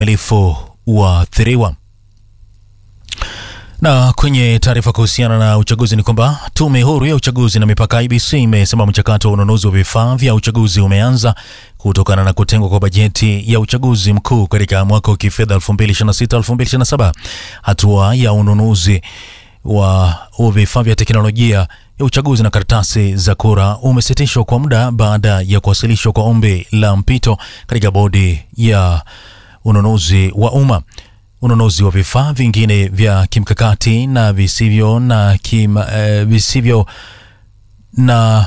milifu waathiriwa. Na kwenye taarifa kuhusiana na uchaguzi ni kwamba tume huru ya uchaguzi na mipaka IBC imesema mchakato wa ununuzi wa vifaa vya uchaguzi umeanza kutokana na kutengwa kwa bajeti ya uchaguzi mkuu katika mwaka wa kifedha 2026-2027. Hatua ya ununuzi wa vifaa vya teknolojia ya uchaguzi na karatasi za kura umesitishwa kwa muda baada ya kuwasilishwa kwa ombi la mpito katika bodi ya ununuzi wa umma. Ununuzi wa vifaa vingine vya kimkakati na visivyo na kim, eh, visivyo na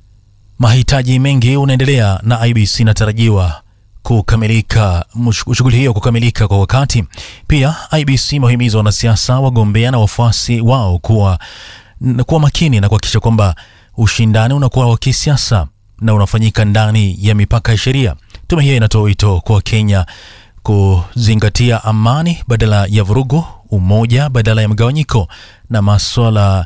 mahitaji mengi unaendelea na IBC inatarajiwa kukamilika shughuli hiyo kukamilika kwa wakati. Pia IBC imewahimiza wanasiasa, wagombea na wafuasi wao kuwa kuwa makini na kuhakikisha kwamba ushindani unakuwa wa kisiasa na unafanyika ndani ya mipaka ya sheria. Tume hiyo inatoa wito kwa Kenya kuzingatia amani badala ya vurugu, umoja badala ya mgawanyiko na maswala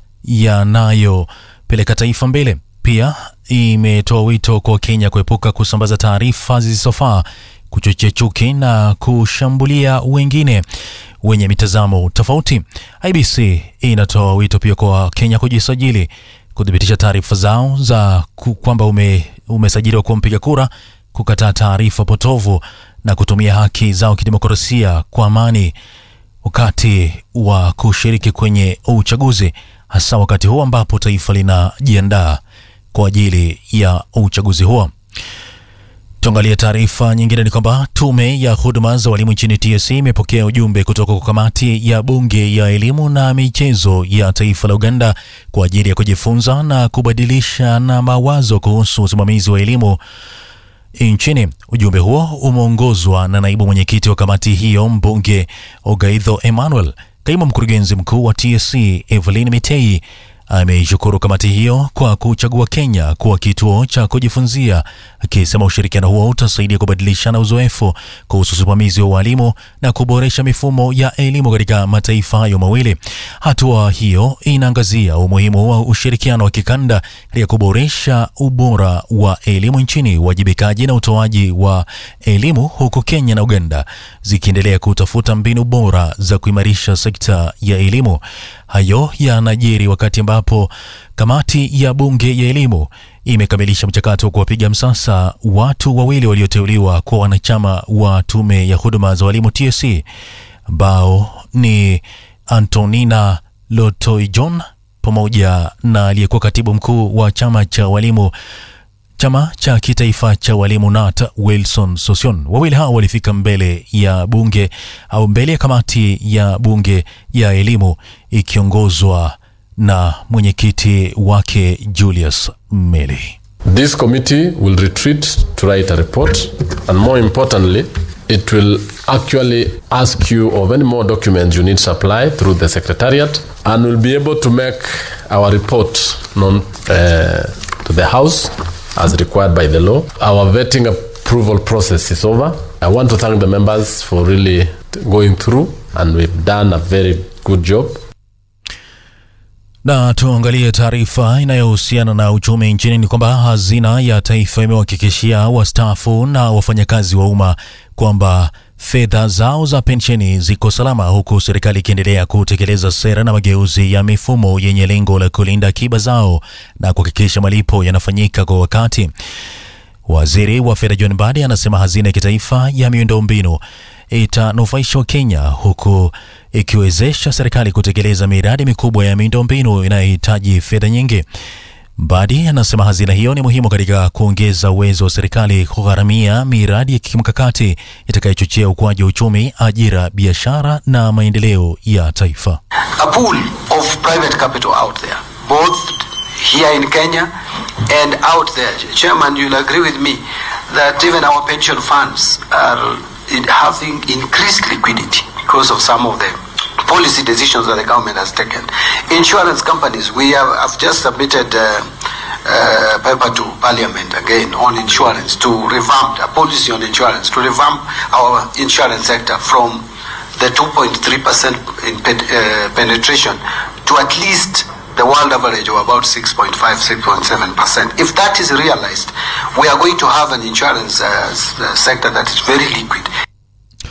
yanayopeleka taifa mbele. Pia imetoa wito kwa Kenya kuepuka kusambaza taarifa zisizofaa, kuchochea chuki na kushambulia wengine wenye mitazamo tofauti. IBC inatoa wito pia kwa Kenya kujisajili, kuthibitisha taarifa zao za kwamba ume, umesajiliwa kuwa mpiga kura, kukataa taarifa potovu na kutumia haki zao kidemokrasia kwa amani wakati wa kushiriki kwenye uchaguzi, hasa wakati huu ambapo taifa linajiandaa kwa ajili ya uchaguzi huo. Tuangalie taarifa nyingine. Ni kwamba tume ya huduma za walimu nchini TSC imepokea ujumbe kutoka kwa kamati ya bunge ya elimu na michezo ya taifa la Uganda kwa ajili ya kujifunza na kubadilisha na mawazo kuhusu usimamizi wa elimu nchini. Ujumbe huo umeongozwa na naibu mwenyekiti wa kamati hiyo mbunge Ogaitho Emmanuel. Kaimu mkurugenzi mkuu wa TSC Evelyn Mitei ameishukuru kamati hiyo kwa kuchagua Kenya kuwa kituo cha kujifunzia, akisema ushirikiano huo utasaidia kubadilishana uzoefu kuhusu usimamizi wa walimu na kuboresha mifumo ya elimu katika mataifa hayo mawili. Hatua hiyo inaangazia umuhimu wa ushirikiano wa kikanda katika kuboresha ubora wa elimu nchini, uwajibikaji na utoaji wa elimu, huku Kenya na Uganda zikiendelea kutafuta mbinu bora za kuimarisha sekta ya elimu. Hayo yanajiri wakati ambapo kamati ya bunge ya elimu imekamilisha mchakato wa kuwapiga msasa watu wawili walioteuliwa kwa wanachama wa tume ya huduma za walimu TSC ambao ni Antonina Lotoijon pamoja na aliyekuwa katibu mkuu wa chama cha walimu chama cha kitaifa cha walimu NAT Wilson Sosion. Wawili hao walifika mbele ya bunge au mbele ya kamati ya bunge ya elimu ikiongozwa na mwenyekiti wake Julius Meli. This committee will retreat to write a report and more importantly it will actually ask you of any more documents you need supply through the secretariat and will be able to make our report known uh, to the house as required by the law. Our vetting approval process is over. I want to thank the members for really going through and we've done a very good job. Na tuangalie taarifa inayohusiana na uchumi nchini. Ni kwamba hazina ya taifa imewahakikishia wastaafu na wafanyakazi wa umma kwamba fedha zao za pensheni ziko salama, huku serikali ikiendelea kutekeleza sera na mageuzi ya mifumo yenye lengo la kulinda akiba zao na kuhakikisha malipo yanafanyika kwa wakati. Waziri wa fedha John Mbadi anasema hazina ya kitaifa ya miundombinu itanufaisha Wakenya huku ikiwezesha serikali kutekeleza miradi mikubwa ya miundombinu inayohitaji fedha nyingi. Mbadi anasema hazina hiyo ni muhimu katika kuongeza uwezo wa serikali kugharamia miradi ya kimkakati itakayochochea ukuaji wa uchumi, ajira, biashara na maendeleo ya taifa. a pool of private capital out there, both here in Kenya and out there. Chairman, you'll agree with me that even our pension funds are in having increased liquidity because of some of the policy decisions that the government has taken. Insurance companies, we have, have just submitted uh, uh, paper to Parliament again on insurance to revamp a policy on insurance to revamp our insurance sector from the 2.3% in pen, uh, penetration to at least the world average of about 6.5, 6.7%. If that is realized, we are going to have an insurance uh, s- uh, sector that is very liquid.